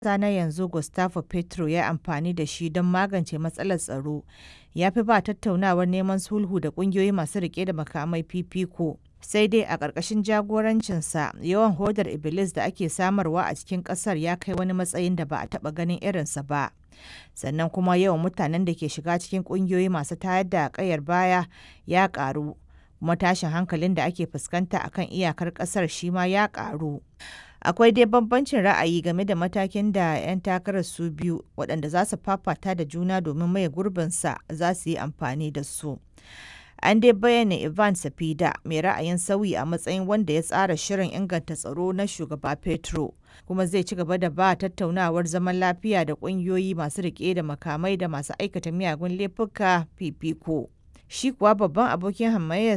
ƙasa na yanzu Gustavo Petro ya yi amfani da shi don magance matsalar tsaro ya fi ba tattaunawar neman sulhu da ƙungiyoyi masu riƙe da makamai fifiko. Sai dai a ƙarƙashin jagorancinsa yawan hodar Iblis da ake samarwa a cikin ƙasar ya kai wani matsayin da ba a taɓa ganin irinsa ba. Sannan kuma yawan mutanen da ke shiga cikin ƙungiyoyi masu tayar da ƙayar baya ya ƙaru. Kuma tashin hankalin da ake fuskanta a kan iyakar ƙasar shi ma ya ƙaru. Akwai dai bambancin ra'ayi game da matakin da 'yan takarar su biyu waɗanda za su fafata da juna domin maye gurbinsa za su yi amfani da su. An dai bayyana Ivan Safida mai ra'ayin sauyi a matsayin wanda ya tsara shirin inganta tsaro na shugaba Petro, kuma zai ci gaba da ba tattaunawar zaman lafiya da ƙungiyoyi masu riƙe da makamai da masu aikata miyagun laifuka fifiko. Shi kuwa babban abokin hamayyar